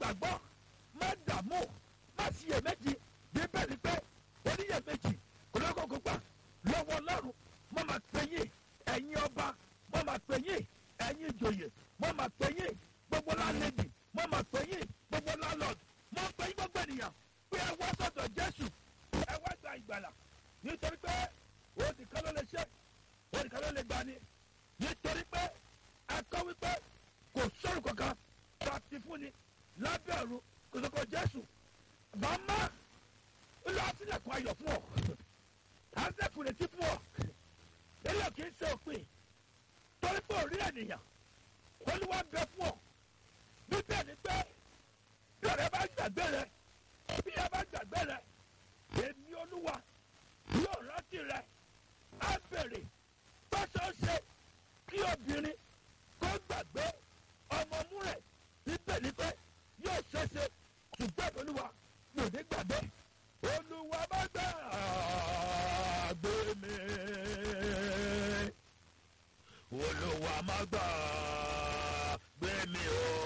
gbàgbọ́ má dààmú má ṣiyèméjì bíbélì pé oníyèméjì kò lọ́kọ̀ọ́kọ́ gbà lọ́wọ́ ọlọ́run mo máa pè yín ẹ̀yin ọba mo máa pè yín ẹ̀yin ìjòyè mo máa pè yín gbogbo lálẹ́dì mo máa pè yín gbogbo lálọ́ọ̀dù mo pè yín gbogbo ènìyàn pé ẹ wá sọ̀dọ̀ jésù ẹ wá gba ìgbàlà nítorí pé òdì kan ló lè ṣe òdì kan ló lè gbani nítorí pé ẹ̀kọ́ wípé kò sọ̀rọ̀ kankan tó a ti fún ni lábẹ́ ọ̀run kò sọ̀kọ̀ jésù màmá ńlọ sílẹ̀kùn ayọ̀ fún ọ àṣẹkùn retí fún ọ eléyìí kì í ṣe òpin torí pé òrí ènìyàn olúwa bẹ fún ọ bíbẹ̀ ni pé bí ọ̀rẹ́ bá gbàgbé rẹ bí ẹ bá gbàgbé rẹ èmi olúwa yóò rántí rẹ á bèrè bọ́sọ̀ọ́sẹ kí obìnrin kó gbàgbé ọmọ mú rẹ̀ bíbẹ̀ ni pé yóò ṣẹṣẹ ṣùgbọ́n olúwa mi ò ní gbàgbé olúwa bá gbàgbé mi olúwa má gbàgbé mi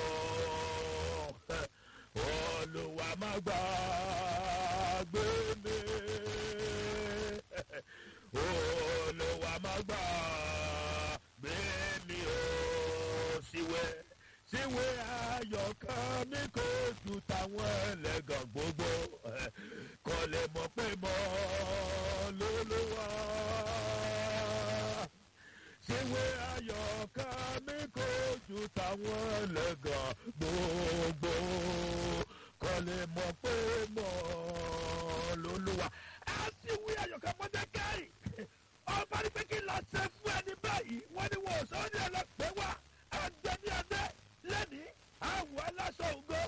o olúwa má gbàgbé mi olúwa má gbàgbé mi o síwẹ́ síwé ayọ̀kan mi kò ju táwọn ẹlẹ́gàn gbogbo kò lè mọ̀ pé mọ́ lólúwa síwé ayọ̀kan mi kò ju táwọn ẹlẹ́gàn gbogbo kò lè mọ̀ pé mọ́ lólúwa. a sì wí ayọ̀kan mọ́tẹ́kẹ́rì ọba ní pé kí n lọ ṣe fún ẹni báyìí wọ́n ní wọ́n sọ ní ẹlẹ́pẹ́ wá ẹgbẹ́ ní ẹgbẹ́ lẹ́ni àwọ̀ aláṣọ ògo